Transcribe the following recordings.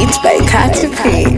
Beats by Katy P.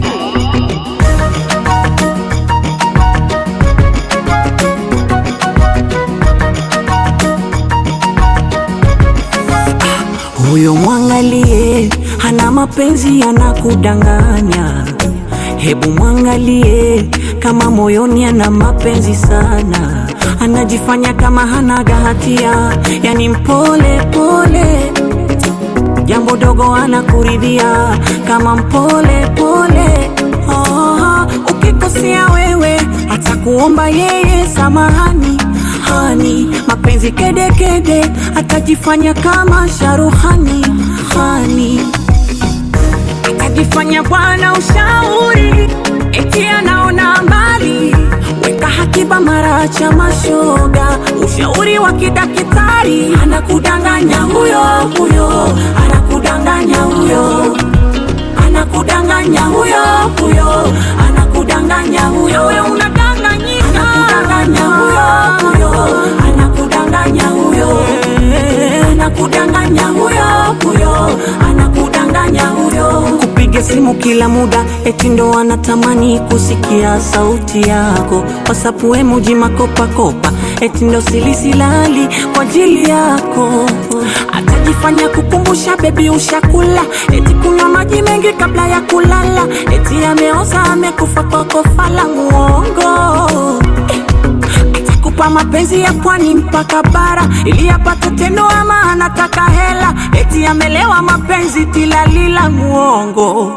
Huyo mwangalie, hana mapenzi anakudanganya. Hebu mwangalie, kama moyoni ana mapenzi sana, anajifanya kama hanaga hatia, yani mpole pole, jambo dogo anakuridhia kama mpole pole. Oh, ukikosea wewe atakuomba yeye samahani hani, mapenzi kedekede kede, atajifanya kama sharuhani hani, atajifanya bwana ushauri, eti anaona mbali, weka hakiba mara cha mashoga, ushauri wa kidakitari, anakudanganya huyo huyo, anakudanganya huyo anakudanganya huyo huyo, anakudanganya huyo, wewe unadanganyika, anakudanganya huyo huyo, anakudanganya huyo, anakudanganya huyo huyo, anakudanganya huyo. Kupiga simu kila muda, eti ndo anatamani kusikia sauti yako, WhatsApp emoji makopa kopa, eti ndo silisilali kwa ajili yako, atajifanya kukumbusha bebi ushakula, eti kunywa maji mengi kabla ya kulala, eti ameoza amekufa kwa kofa la muongo atakupa mapenzi ya pwani mpaka bara ili apate tendo, ama anataka hela, eti amelewa mapenzi tilalila muongo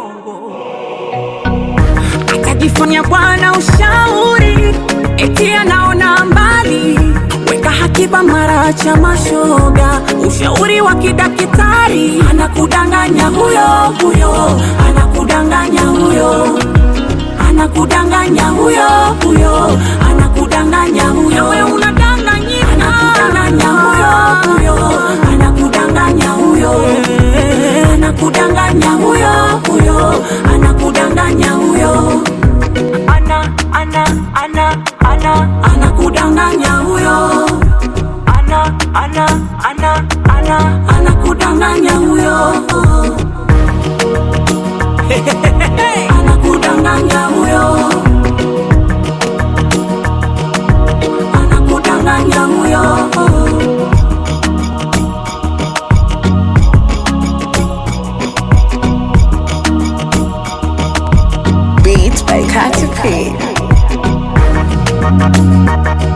atajifanya bwana ushauri, eti anaona mbali, weka hakiba mara cha mashoga, ushauri wa kidakitari, anakudanganya huyo huyo, anakudanganya huyo, anakudanganya huyo huyo, anakudanganya huyo, wewe unadanganyika, anakudanganya huyo huyo, anakudanganya huyo, anakudanganya huyo huyo, anakudanganya huyo ana ana ana ana anakudanganya huyo ana ana ana ana anakudanganya huyo anakudanganya huyo anakudanganya huyo Beats by Katy P.